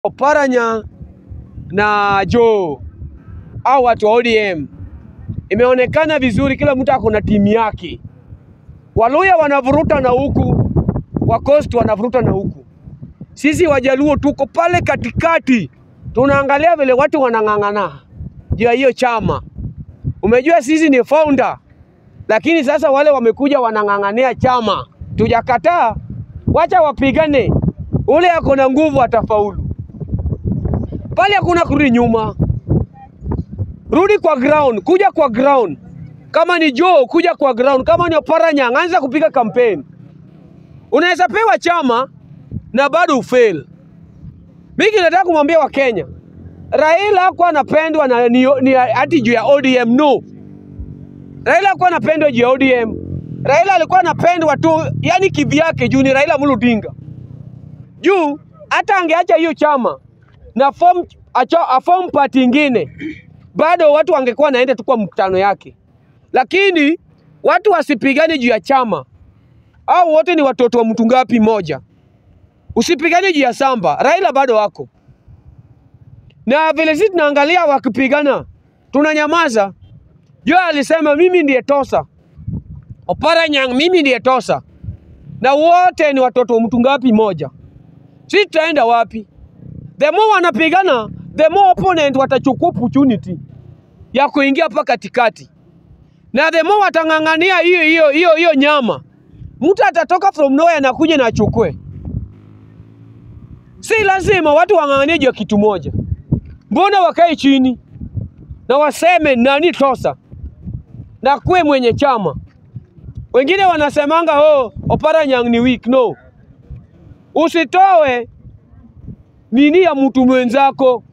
Oparanya na Joe au watu wa ODM imeonekana vizuri, kila mtu ako na timu yake. Waluya wanavuruta na huku, Wacoast wanavuruta na huku, sisi Wajaluo tuko pale katikati, tunaangalia vile watu wanang'ang'ana juu ya hiyo chama. Umejua sisi ni founder, lakini sasa wale wamekuja wanang'ang'ania chama, tujakataa, wacha wapigane, ule ako na nguvu atafaulu pale, hakuna kurudi nyuma. Rudi kwa ground, kuja kwa ground. Kama ni Joe, kuja kwa ground. Kama ni Oparanya, anza kupiga kampeni. Unaweza pewa chama na bado ufail. Mimi nataka kumwambia Wakenya, Raila hakuwa anapendwa na ni, ni ati juu ya ODM no. Raila hakuwa anapendwa juu ya ODM. Raila alikuwa anapendwa tu, yani kivyake juu ni Raila Amolo Odinga. Juu hata angeacha hiyo chama na form acho, a form party ingine bado watu wangekuwa naenda tu kwa mkutano yake, lakini watu wasipigane juu ya chama. Au wote ni watoto wa mtu ngapi moja? Usipigane juu ya samba. Raila bado wako na vile sisi tunaangalia wakipigana, tunanyamaza. Joe alisema mimi ndiye tosa, Oparanya mimi ndiye tosa, na wote ni watoto wa mtu ngapi moja? Sisi tutaenda wapi? The more wanapigana, the more opponent watachukua opportunity ya kuingia hapa katikati, na the more watang'ang'ania hiyo hiyo hiyo hiyo nyama, mtu atatoka from nowhere na kuja na achukue. Si lazima watu wang'ang'anie juu ya kitu moja. Mbona wakae chini na waseme nani tosa na kuwe mwenye chama? Wengine wanasemanga oh, Oparanya ni weak. No, usitoe nini ya mtu mwenzako,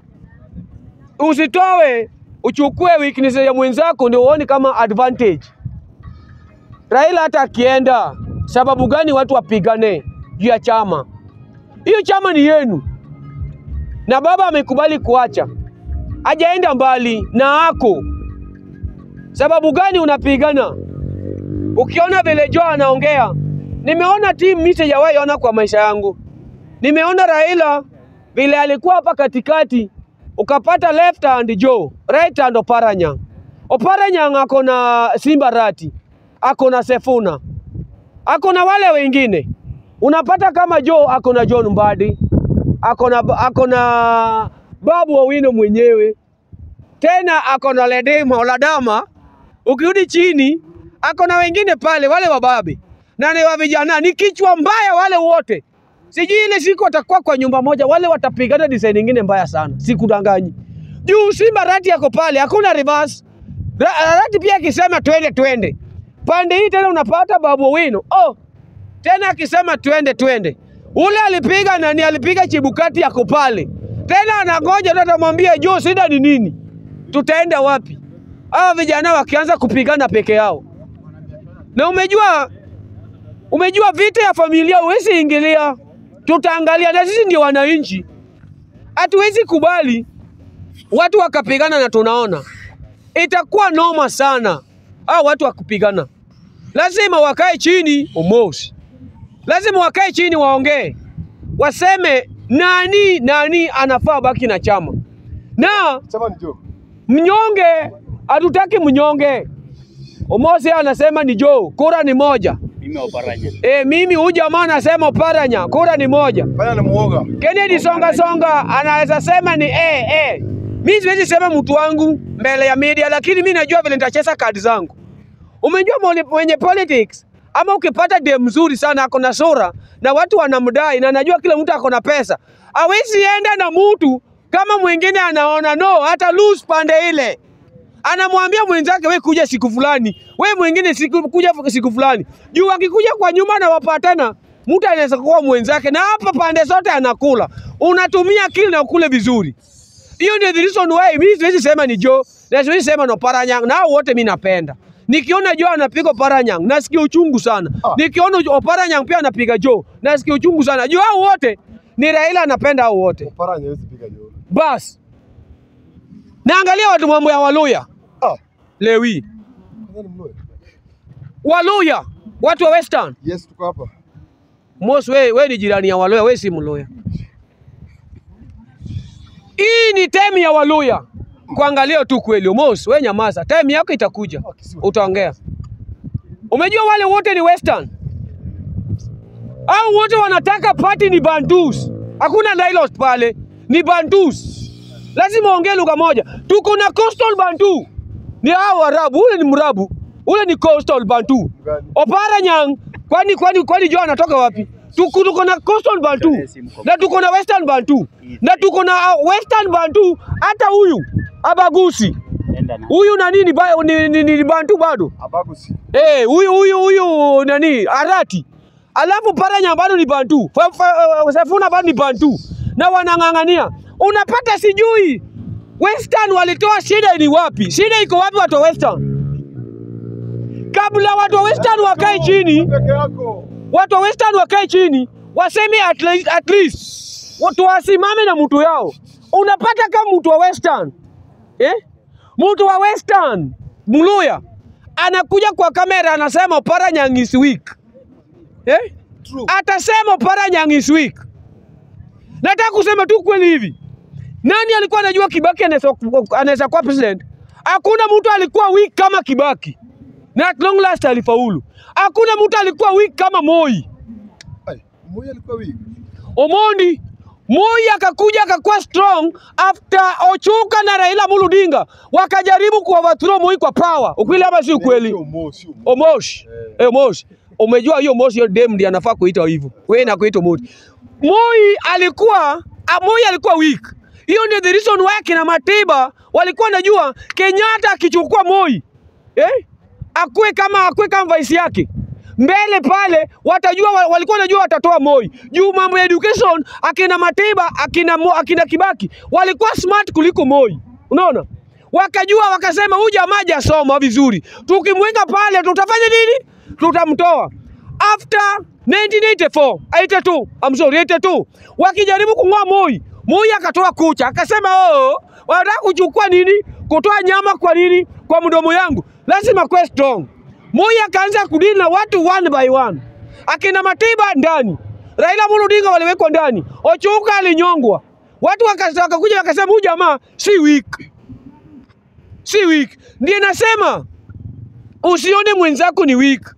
usitoe uchukue weakness ya mwenzako ndio uone kama advantage. Raila hata akienda, sababu gani watu wapigane juu ya chama? Hiyo chama ni yenu, na baba amekubali kuacha, hajaenda mbali na ako. Sababu gani unapigana? Ukiona vile Joe anaongea, nimeona timu mimi sijawahi ona kwa maisha yangu. Nimeona Raila vile alikuwa hapa katikati, ukapata left hand Joe, right hand Oparanya. Oparanya ako na Simba Rati, ako na Sefuna, ako na wale wengine. Unapata kama Joe ako na John Mbadi, ako na ako na Babu Owino mwenyewe, tena ako na Ledema Oladama. Ukirudi chini ako na wengine pale, wale wababe na ni wa vijana, ni kichwa mbaya wale wote. Sijui ile siku watakuwa kwa nyumba moja, wale watapigana design nyingine mbaya sana, sikudanganyi. Juu Simba Rati yako pale, hakuna reverse. Ra- Rati pia akisema twende twende, pande hii tena unapata Babu Owino oh, tena akisema twende twende. Ule alipiga nani? Alipiga Chibukati yako pale, tena anangoja tu, atamwambia juu shida ni nini, tutaenda wapi? Hawa vijana wakianza kupigana peke yao, na umejua umejua vita ya familia huwezi ingilia, tutaangalia, na sisi ndio wananchi, hatuwezi kubali watu wakapigana na tunaona itakuwa noma sana. Hao watu wakupigana, lazima wakae chini umosi, lazima wakae chini waongee, waseme nani nani anafaa baki na chama, na Chama ni Joe. mnyonge hatutaki mnyonge. Omosi anasema ni Joe, kura ni moja. Mimi Oparanya. E, mimi huyu jamaa anasema Oparanya, kura ni moja. Fanya ni muoga. Kennedy Songa Songa anaweza sema ni eh, eh. Mimi siwezi sema mtu wangu mbele ya media, lakini mimi najua vile nitacheza kadi zangu. Umejua mwenye, mwenye politics ama ukipata dem mzuri sana ako na sura na watu wanamdai na najua kila mtu ako na pesa, hawezi enda na mtu kama mwingine anaona no, hata lose pande ile anamwambia mwenzake we kuja siku fulani, we mwingine siku kuja siku fulani. Juu akikuja kwa nyuma na wapatana, mtu anaweza kuwa mwenzake, na hapa pande zote anakula. Unatumia akili na ukule vizuri. Hiyo ndio the reason why mimi siwezi sema ni Joe na siwezi sema no Paranyang, na hao wote mimi napenda. Nikiona Joe anapiga Paranyang nasikia uchungu sana. Ah. Nikiona Oparanyang pia anapiga Joe nasikia uchungu sana. Juu hao wote ni Raila anapenda hao wote. Paranya hawezi piga Joe. Bas. Naangalia watu mambo ya Waluya. Ah, Lewi. nani mloe? Waluya, watu wa Western. Yes, tuko hapa. Mos, we, we ni jirani ya Waluya, we si Mluya. ni time ya Waluya kuangalia tu kweli. Omos, we nyamaza, time yako itakuja, utaongea. Umejua wale wote ni western au wote wanataka party ni Bantus. Hakuna dialogue pale, ni Bantus. Lazima ongee lugha moja. Tuko na coastal Bantu, ni hao Arabu. Ule ni Mrabu, ule ni coastal Bantu. Gani? Opara Nyang, kwani kwani kwani Joe anatoka wapi? Tuko tuko na coastal Bantu na tuko na western Bantu na tuko na uh, western Bantu. Hata huyu Abagusi Enda na. huyu nani ni, ba- ni, ni, ni, ni Bantu bado Abagusi. Eh, huyu huyu huyu nani Arati. Alafu Paranya bado ni Bantu. Fa- fa- uh, Safuna bado ni Bantu. Na wanang'ang'ania. Unapata sijui Western walitoa shida ni wapi? Shida iko wapi watu wa Western? Kabla watu wa Western wakae chini, Peke yako. watu wa Western wakae chini, waseme at least, at least watu wasimame na mtu yao. Unapata kama mtu wa Western eh? Mtu wa Western Mluya anakuja kwa kamera anasema Paranyang is weak eh? True. Atasema Paranyang is weak. Nataka kusema tu kweli hivi, nani alikuwa anajua Kibaki anaweza anaweza kuwa president? Hakuna mtu alikuwa weak kama Kibaki, na at long last alifaulu. Hakuna mtu alikuwa weak kama Moi. Ai, Moi alikuwa weak. Omondi Moi akakuja akakuwa strong after Ochuka na Raila Amolo Odinga wakajaribu ku overthrow Moi kwa power. Ukweli ama si ukweli? Sio Mo, sio Mo. Omosh. Eh, Omosh. Umejua hiyo Omosh hiyo dem ndiye anafaa kuitwa hivyo. Wewe na kuitwa Moi. Moi alikuwa ah, Moi alikuwa weak. Hiyo ndio the reason why kina Matiba walikuwa najua Kenyatta akichukua Moi. Eh? Akue kama akue kama vice yake. Mbele pale watajua wa- walikuwa wanajua watatoa Moi. Juu mambo ya education akina Matiba, akina Mo, akina Kibaki walikuwa smart kuliko Moi. Unaona? Wakajua wakasema huyu jamaa hajasoma vizuri. Tukimweka pale tutafanya nini? Tutamtoa. After 1984, 82, I'm sorry, 82. Wakijaribu kung'oa Moi, Moi akatoa kucha, akasema oh, wanataka kuchukua nini? Kutoa nyama kwa nini? Kwa mdomo yangu. Lazima kuwe strong. Moi akaanza kudili na watu one by one. Akina Matiba ndani. Raila Amolo Odinga waliwekwa ndani. Ochuka alinyongwa. Watu waka- wakakuja wakasema huyu jamaa si weak. Si weak. Ndiye nasema usione mwenzako ni weak.